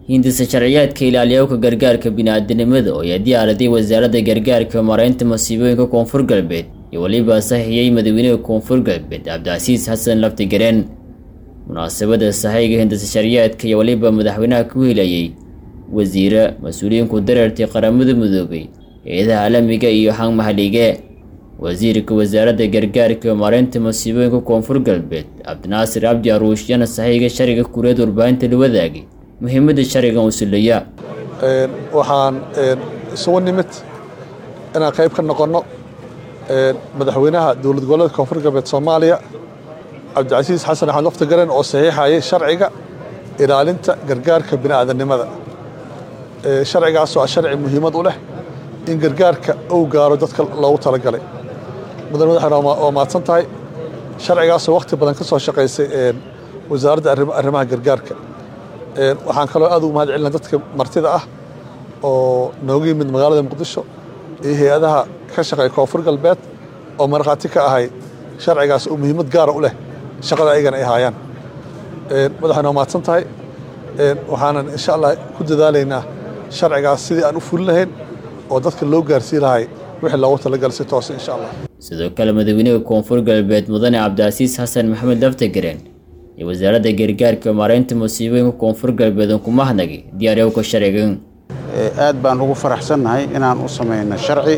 hindisa sharciyaadka ilaaliyowka gargaarka bini'aadanimada oo ay diyaaraday wasaaradda gargaarka maaraynta masiibooyinka koonfur galbeed iyo weliba sahiyey madaxweynaha koonfur galbeed cabdicasiis xasan laftigareen munaasabada sahayga hindisa sharciyaadka iyo weliba madaxweynaha ku helayay wasiire mas-uuliyiinku dareertii qaramada midoobay hay-adaha caalamiga iyo hang maxallige wasiirka wasaaradda gargaarka maaraynta masiibooyinka koonfur galbeed cabdinaasir cabdi aruush yana sahayga sharciga kureed warbaahinta la wadaagay muhiimadda sharcigan uu suleeya waxaan isugu nimid inaan qayb ka noqonno madaxweynaha dowlad goboleedka koonfur galbeed soomaaliya cabdicasiis xasan axmed laftigaren oo saxiixayay sharciga ilaalinta gargaarka bini'aadanimada sharcigaasoo ah sharci muhiimad u leh in gargaarka uu gaaro dadka loogu talagalay mudan madaxweyne waa mahadsan tahay sharcigaasoo wakhti badan ka soo shaqaysay wasaaradda arrimaha gargaarka waxaan kaloo aad ugu mahad celina dadka martida ah oo nooga yimid magaalada muqdisho iyo hay-adaha ka shaqeeya koonfur galbeed oo markhaati ka ahay sharcigaas uu muhiimad gaara u leh shaqada ayagana ay haayaan madaxweyne waa mahadsan tahay waxaanan insha allah ku dadaalaynaa sharcigaas sidii aan u fulin lahayn oo dadka loo gaarsii lahay wixii loogu talagalay si toose insha allah sidoo kale madaxweynaha koonfur galbeed mudane cabdicasiis xasan maxamed laftagareen iyo wasaaradda gargaarka maaraynta masiibooyinka koonfur galbeed ku mahnagi diyaariyowka sharcigan aad baan ugu faraxsannahay inaan u samayno sharci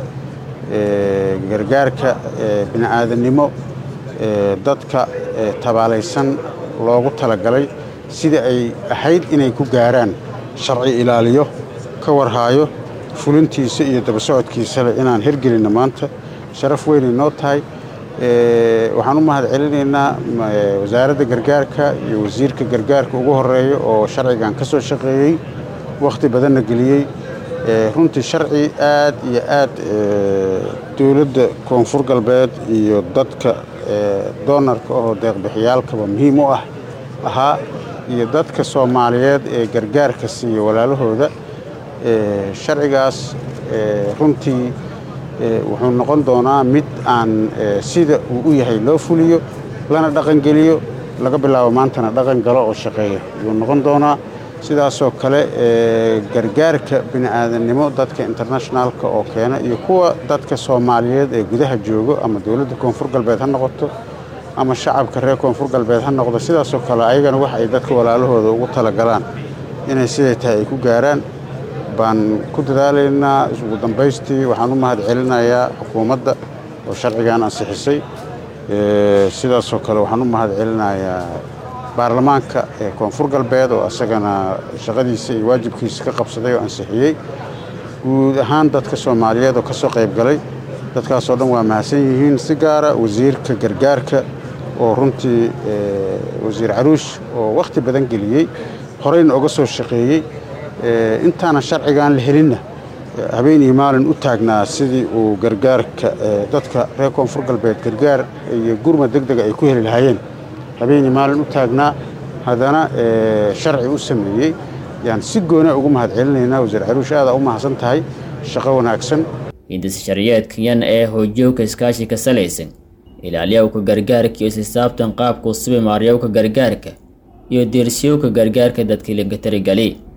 gargaarka bini'aadanimo dadka tabaalaysan loogu talagalay sidii ay ahayd inay ku gaaraan sharci ilaaliyo ka warhaayo fulintiisa iyo daba socodkiisale inaan hirgelinno maanta sharaf weynay noo tahay waxaan u mahad celinaynaa wasaaradda gargaarka iyo wasiirka gargaarka ugu horeeya oo sharcigan ka soo shaqeeyey wakhti badanna geliyey runtii sharci aad iyo aad dowladda koonfur galbeed iyo dadka doonarka oo deeqbixiyaalkaba muhiim u ah ahaa iyo dadka soomaaliyeed ee gargaarka siiya walaalahooda sharcigaas runtii wuxuu noqon doonaa mid aan sida uu u yahay loo fuliyo lana dhaqangeliyo laga bilaabo maantana dhaqan galo oo shaqeeya ayuu noqon doonaa sidaasoo kale gargaarka bini'aadannimo dadka internationaalka oo keena iyo kuwa dadka soomaaliyeed ee gudaha joogo ama dowladda koonfur galbeed ha noqoto ama shacabka reer koonfur galbeed ha noqdo sidaasoo kale ayagana wax ay dadka walaalahooda ugu talagalaan inay siday tahay ay ku gaaraan baan ku dadaalaynaa ugu dambaystii waxaan u mahad celinayaa xukuumadda oo sharcigan ansixisay sidaasoo kale waxaan u mahad celinayaa baarlamaanka ee koonfur galbeed oo asagana shaqadiisa iyo waajibkiisa ka qabsaday oo ansixiyey guud ahaan dadka soomaaliyeed oo ka soo qayb galay dadkaasoo dhan waa mahadsan yihiin si gaara wasiirka gargaarka oo runtii wasiir caruush oo wakhti badan geliyey horeyna oga soo shaqeeyey intaana sharcigan la helinna habeen iyo maalin u taagnaa sidii uu gargaarka dadka reer koonfur galbeed gargaar iyo gurma deg dega ay ku heli lahaayeen habeen iyo maalin u taagnaa haddana sharci u sameeyey yaan si goona ugu mahad celinaynaa wasiir caruush aadaa u mahadsan tahay shaqo wanaagsan hindisa sharciyaadkan ee hoojowka iskaashi ka salaysan ilaaliyowka gargaarka iyo isisaabtan qaabka usubi maaryowka gargaarka iyo deersiyowka gargaarka dadkii laga taligali